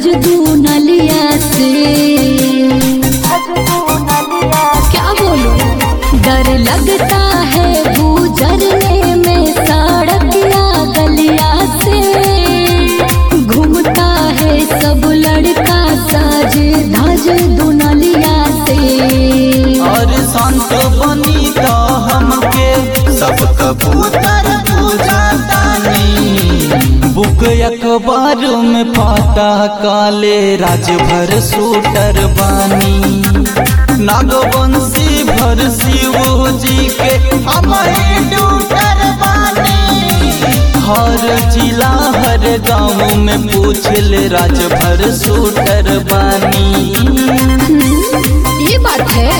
भजदू नलिया से क्या बोलूं डर लगता है गुजरने में सड़किया गलिया से घूमता है सब लड़का साज धज दुनलिया से और संत बनी तो हमके सब कबूतर पूजातानी बुक अखबार में पाता काले राजभर सूटर बानी नागवंशी भर शिव जी के हमारे डूटर बानी हर जिला हर गांव में पूछ ले राजभर सूटर बानी ये बात है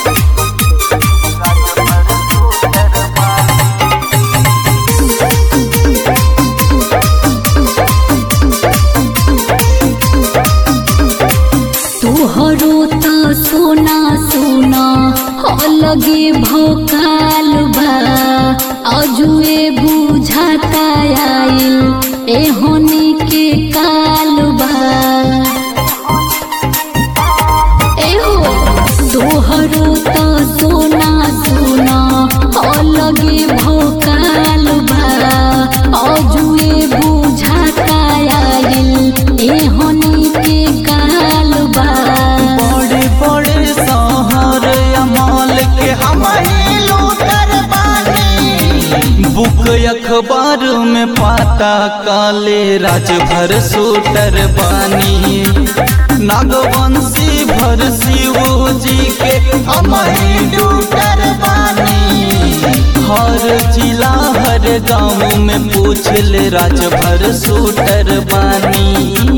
तोहरो तो सोना सोना अलगे भोकाल बा अजुए बुझाता आइल एहनी के काल बा एहो तोहरो तो सोना सोना अलगे भोकाल बा अजुए बुझाता आइल एहनी के काल बा बड़े बड़े शहर अमाल के हमारे लूटर बानी बुक अखबार में पाता काले राजभर सूटर बानी नागवंशी भर शिव जी के हमारे लूटर बानी हर जिला हर गांव में पूछ ले राजभर सूटर बानी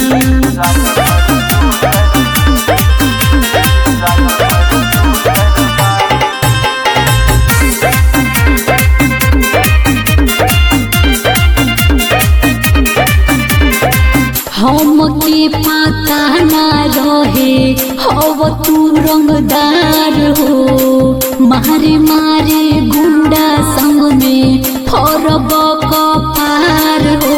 हम के पता ना रहे हव तू रंगदार हो मारे मारे गुंडा संग में फरब कपार हो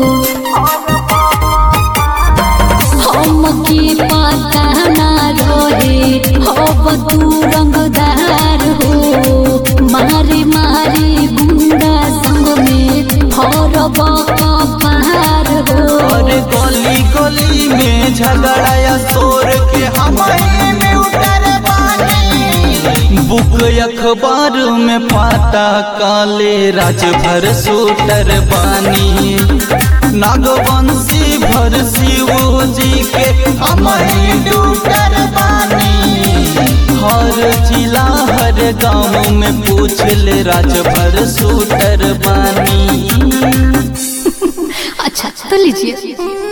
हम के पता ना रहे हव तू रंगदार हो मारे मारे गुंडा संग में फरब कपार हो और गली गली में झगड़ाया शोर के हमारे में उतर बानी बुक अखबार में पाता काले राजभर सूटर बानी नागवंशी भर शिव जी के हमारे डूटर बानी हर जिला हर गांव में पूछ ले राजभर सूटर बानी अच्छा तो लीजिए